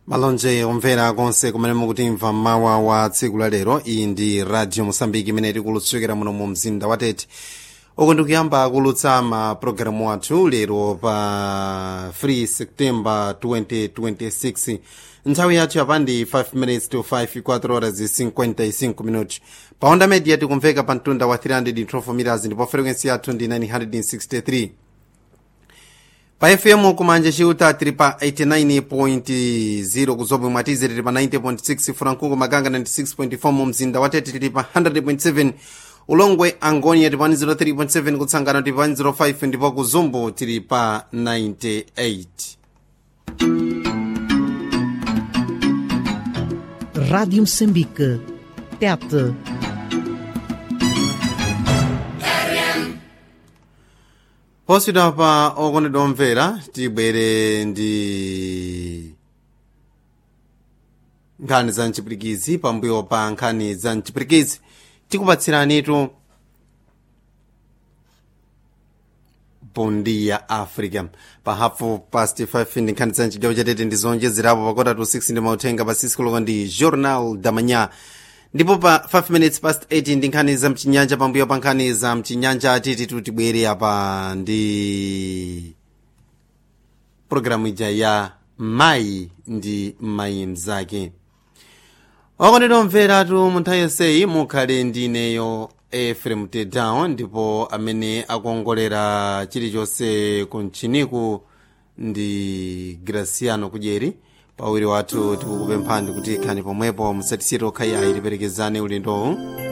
malonje omvera konse kumene mukutimva mmawa wa tsiku la lero iyi ndi radio mosambiki imene tikulutsukira muno mu mzinda wa tete uku ndikuyamba kulutsa mapulogalamu athu lero pa 3 september 2026 nthawi yathu yapa ndi 5 minutes to 5 4 horas 55 minutos pa onda media tikumveka pa mtunda wa 312 meters ndipo frequency yathu ndi 963 pa fm kumanja ciuta tili pa 89.0 kuzobwe mwatize tili pa 90.6 furankungu makanga 96.4 mu mzinda wa tete tili pa 100.7 ulongwe angonia tili pa 103.7 kutsangana tili pa 105 ndipo kuzumbu tili pa 98 Rádio Moçambique. Tete. poswidwa pa okondedwa omvera tibwere ndi nkhani za mchipirikizi pambuyo pa nkhani za mchipirikizi tikupatsiranitu bondi ya africa pa hafu past 5 ndi nkhani za mchigawo chatete ndi zonjezerapo pa kota to 6 ndi mauthenga pa sisikoloko ndi journal damanya ndipo pa 5 minutes past 8 ndi nkhani za mchinyanja pambuyo pa nkhani za mchinyanja titi tibwere apa ndi programu ija ya mayi ndi mayi mzake okondedwa omveratu mu nthawi yonseyi mukhale ndi ineyo efrem tedown ndipo amene akuongolera chilichonse kumchiniku ndi graciano kudyeri pawiri wathu tikukupemphani kuti khani pomwepo musatisire okhayayi tiperekezane ulendowu